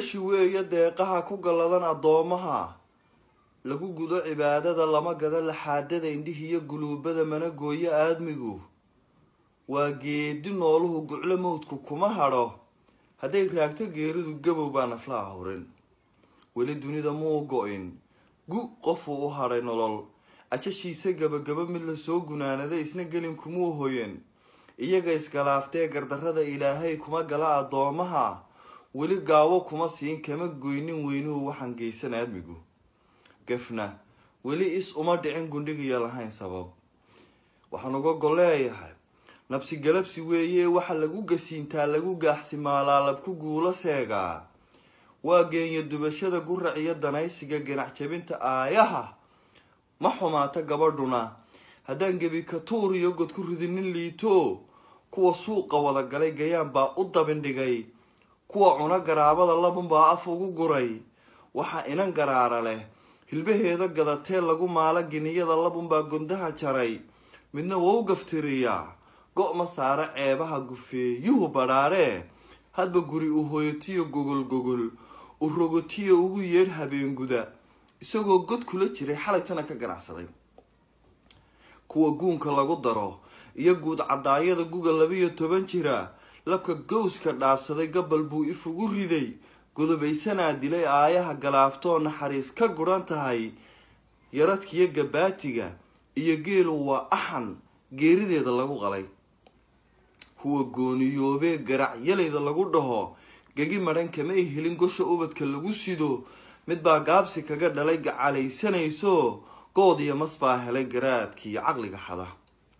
bilashi weeye deeqaha ku galladan addoomaha lagu gudo cibaadada lama gado laxaadada indhihiiyo guluubada mana gooyo aadmigu waa geedi nooluhu guclo mawdku kuma hadho hadday raagto geeridu gabow baa naflaha hurin weli dunida muu go-in gu qofuu u hadhay nolol ajashiisa gabagabo mid lasoo gunaanaday isna gelin kumuu hoyan iyaga isgalaaftee gardarrada ilaahay kuma gala addoomaha weli gaawo kuma siin kama goynin weynuhu waxaan geysan aadmigu gafna weli is uma dhicin gundhigiyo lahayn sabab waxaan uga golleeyahay nabsi galabsi weeye waxa lagu gasiintaa lagu gaaxsimaalaa labku guulo seegaa waa geenya dubashada gurac iyo danaysiga ganac jabinta aayaha ma xumaata gabadhuna haddaan gebi katuur iyo god ku ridinin liito kuwa suuqa wada galay gayaan baa u dabindhigay kuwa cuno garaabada labunbaa af ugu guray waxaa inan garaara leh hilbaheeda gadatee lagu maalo giniyada labunbaa gondaha jaray midna waa u gaftiriyaa go-ma saare ceebaha gufeeyuhu badhaaree hadba guri u hoyotiyo gogol gogol u rogotiyo ugu yeedh habeenguda isagoo god kula jiray xalaytana ka ganacsaday kuwa guunka lagu daro iyo guud cadaayada guga labiyo toban jira labka gowska dhaabsaday gabal buu ifugu riday godobaysanaa dilay aayaha galaaftoo naxariis ka guran tahay yaradkiyo gabaatiga iyo geelu waa axan geerideeda lagu qalay kuwa gooniyoobee garacyalayda lagu dhaho gegi madhan kama ay helin gosha ubadka lagu sido mid baa gaabsi kaga dhalay gacalaysanayso good iyo mas baa helay garaadkiiyo caqliga xada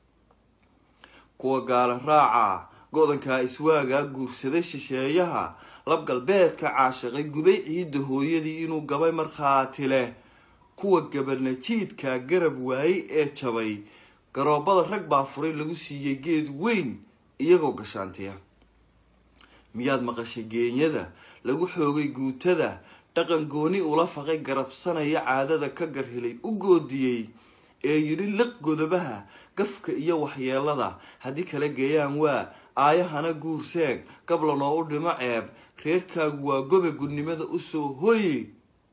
kuwa gaala raaca go-dankaa iswaagaa guursaday shisheeyaha lab galbeedka caashiqay gubay ciidda hooyadii inuu gabay markhaati leh kuwa gabalnajiidkaa garab waayey ee jabay garoobada rag baa furay lagu siiyey geed weyn iyagoo gashaantiya miyaad maqashay geenyada lagu xoogay guutada dhaqan gooni ula faqay garabsanaya caadada ka garhelay u goodiyey ee yidhi liq godobaha gafka iyo waxyeelada haddii kala geeyaan waa aayahana guurseeg gablanoo u dhimo ceeb reerkaagu waa gobe gudnimada usoo hoyi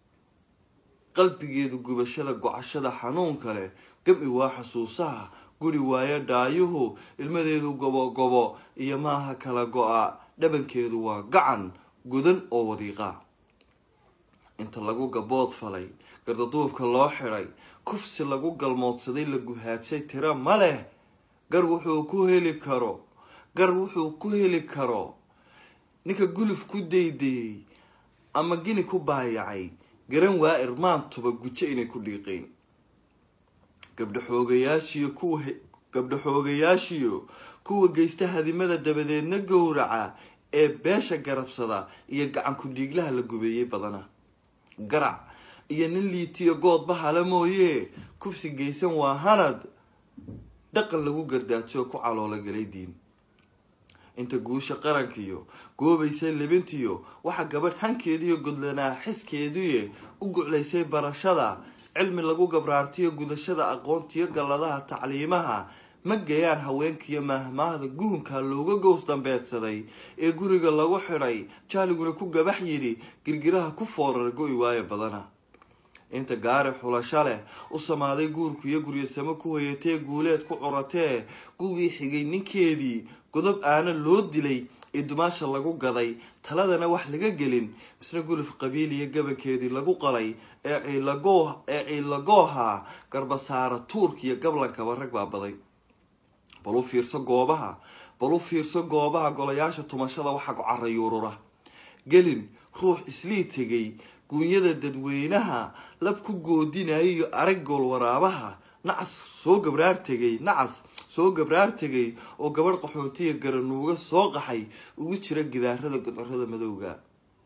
qalbigeedu gubashada gocashada xanuunka leh gam-i waa xasuusaha guri waayo dhaayuhu ilmadeedu gobogobo iyo maaha kala go-a dhabankeedu waa gacan gudan oo wadiiqa inta lagu gabood falay gardaduubka loo xidhay kufsi lagu galmoodsaday la guhaadsay tiro ma leh gar wuxuu ku heli karo gar wuxuu ku heli karo ninka guluf ku daydayey ama gini ku baayacay garan waa irmaantuba gujo inay ku dhiiqeen gabdho xoogayaashiyo kuwa gabdho xoogayaashiyo kuwa geysta hadimada dabadeedna gowraca ee beesha garabsada iyo gacan ku-dhiiglaha la gubeeyey badana garac iyo nin liitiyo goodba hala mooye kufsi geysan waa hanad dhaqan lagu gardaajo ku caloola galay diin inta guusha qarankiyo goobaysay libintiyo waxaa gabadh hankeediiyo godlanaa xiskeediye u guclaysay barashada cilmi lagu gabraartiyo gudashada aqoontiyo galladaha tacliimaha ma gayaan haweenkiiyo maahmaahda guunka looga gows dambeedsaday ee guriga lagu xidhay jaaliguna ku gabax yidhi girgiraha ku foorar go-i waayo badana inta gaari xulasho leh u samaaday guurku iyo guryasamo ku hoyatee guuleed ku curatee gugii xigay ninkeedii godob aana loo dilay ee dumaasha lagu gaday taladana wax laga gelin misna guluf qabiil iyo gabankeedii lagu qalay ee ciilagoo ee ciilagooha garbasaara tuurka iyo gablankaba rag baa baday bal u fiirso goobaha bal u fiirso goobaha golayaasha tumashada waxaa carayuurura gelin ruux islii tegay guunyada dadweynaha lab ku goodinaya iyo arag gool waraabaha nacas soo gabraar tegay nacas soo gabraar tegay oo gabadh qaxootiya garanuuga soo qaxay ugu jira gidaarada godorada madowga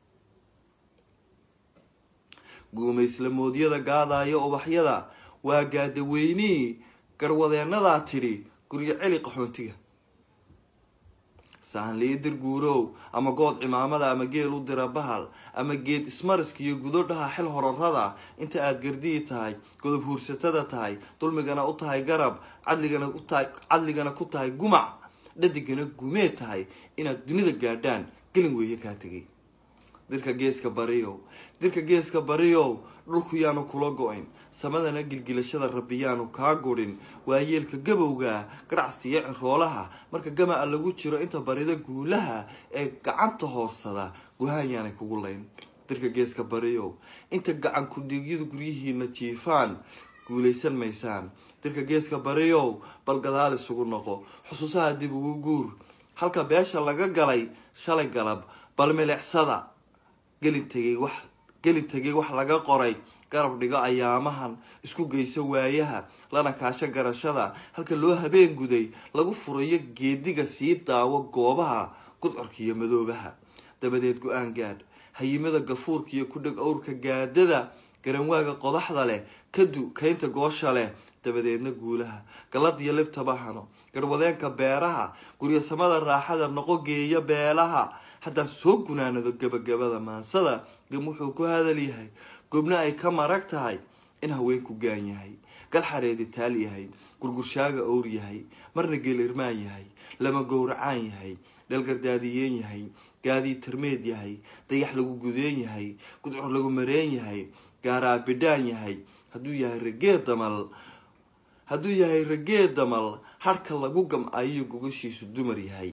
guumayslamoodiyada gaadaya ubaxyada waa gaadaweynii garwadeenadaa tidhi guryo celi qaxoontiga sahanliidir guurow ama good cimaamada ama geel u dira bahal ama geed ismariska iyo gudodhaha xil horarada inta aada gardii tahay godob huursatada tahay dulmigana u tahay garab cadligana utahay cadligana ku tahay gumac dhadigana gumee tahay inaad dunida gaadhaan gelin weeye kaa tegay dirka geeska bariyow dirka geeska bariyow dhulku yaanu kula go-in samadana gilgilashada rabbi yaanu kaa gudhin waayeelka gabowga gadhacsta iyo ciroolaha marka gamaca lagu jiro inta barida guulaha ee gacanta hoorsada guhaan yaanay kugu layn dirka geeska bariyow inta gacan kudhiigyadu guryihiina jiifaan guulaysan maysaan dirka geeska bariyow bal gadaal isugu noqo xusuusaha dib ugu guur halka beesha laga galay shalay galab bal milicsada gelin tegay wax gelin tegay wax laga qoray garab dhigo ayaamahan isku geyso waayaha lana kaasho garashada halka loo habeen guday lagu furayo geediga sii daawo goobaha gudcorka iyo madoobaha dabadeed go-aan gaadh hayimada gafuurka iyo ku dheg owrka gaadada garanwaaga qodaxda leh kadu kaynta goosha leh dabadeedna guulaha galad iyo libtaba hano garwadeenka beeraha guryasamada raaxada noqo geeya beelaha haddaan soo gunaanado gabagabada maansada gam wuxuu ku hadal yahay gobna ay ka marag tahay in haweenku gaan yahay galxareedi taal yahay gurgurshaaga owr yahay marna geelirmaan yahay lama gowracaan yahay dhalgardaadiyeen yahay gaadii tarmeed yahay dayax lagu gudeen yahay gudcur lagu mareen yahay gaaraa bidhaan yahay hadduu yahay ragee damal hadduu yahay ragee damal harhka lagu gamcayo gogashiisu dumar yahay